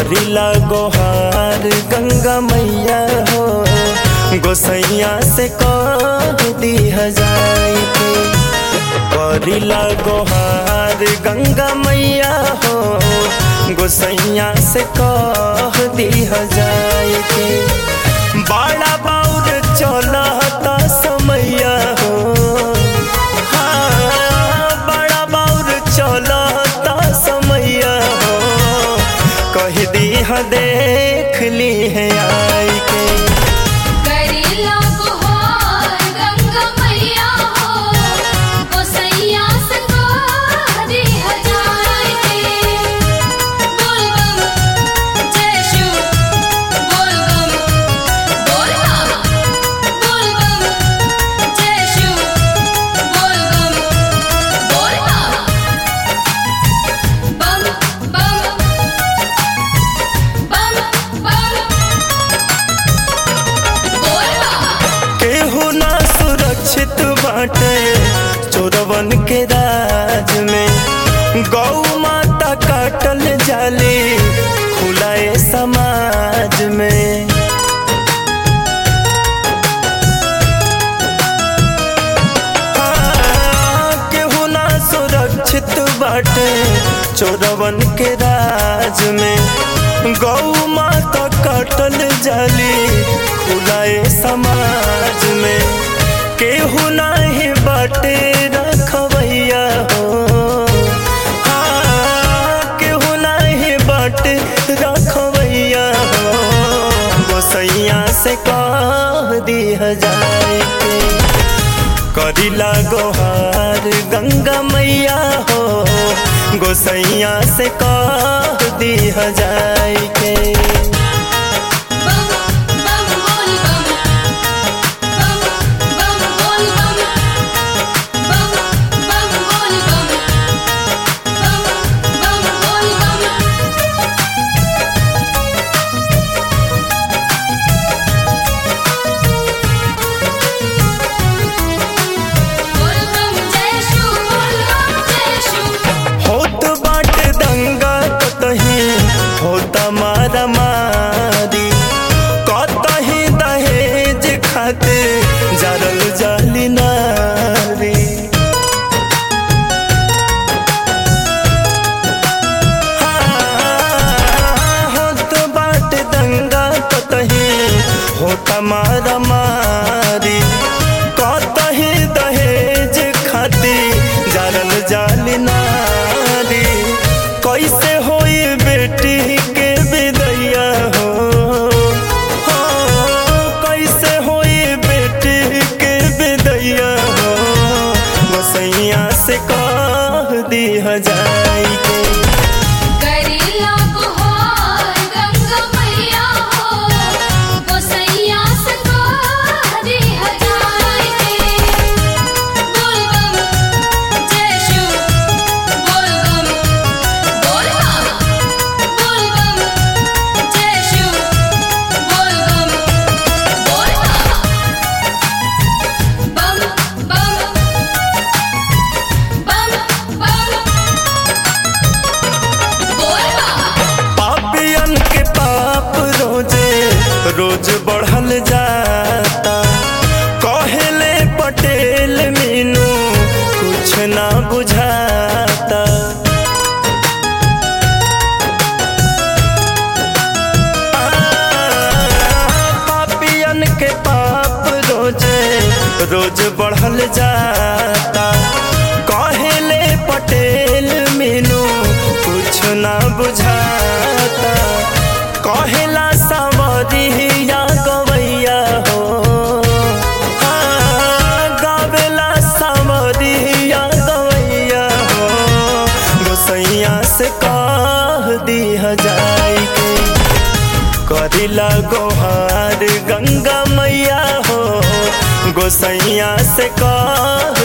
करिला गोहार गंगा मैया हो गोसैया से कह दी जाई के करिला गोहार गंगा मैया हो गोसैया से कह दी जाई के बड़ा बाउर चलता समैया हो हाँ, बड़ा बाउर चलता समैया हो कह दी देख ली है आई के करेला गुहार गंगा मैया हो गोसैया से दे हजार के बोल बम जय शिव बोल बम बोल बम बोल बम जय शिव बोल बम बोल बम बम बम बम बोल बम केहू ना सुरक्षित बाटे चोरवन के राज में गौ माता काटल जाली खुलाए समाज में हाँ, केहू ना सुरक्षित बाटे चोरवन के राज में गौ माता काटल जाली खुलाए समाज में केहू नाही बाटे रखवैया हो हाँ, केहू नाही बाटे रखवैया हो गोसैया से कह दी जाए के करिला गोहार गंगा मैया हो गोसैया से कह दी जाए के बम बम बोल बम बम बम बोल बम बम बम बोल बम बम बम बोल बम बोल बम जय शिव बोल बम जय शिव होत बाट दंगा कतही होता मारा मारी कतही दहेज खाते जरल जाली नारी हाँ, होत बाट दंगा कतही होता मारा मारी कतही दहेज खाती जरल जाली नारी कैसे होई बेटी के विदैया हो हो, कैसे होई बेटी के विदैया हो गोसैया से कह दी जाई के करेला गुहार गंगा मैया हो गोसैया से दे हजार के बोल बम जय शिव बोल बम बोल बम बोल बम जय शिव बोल बम बोल बम बम बम बम बोल बम पापियन के पाप रोजे रोज बढ़ल जाता कहेले पटेल मीनू कुछ ना बुझाता पापियन के पाप रोजे रोज बढ़ल जाता कहेले पटेल मीनू कुछ ना बुझाता कहेला सावरिया गवैया हो हाँ, गावेला सावरिया गवैया हो गोसैया से कह दी जाई के करिला गोहार गंगा मैया हो गोसैया से कह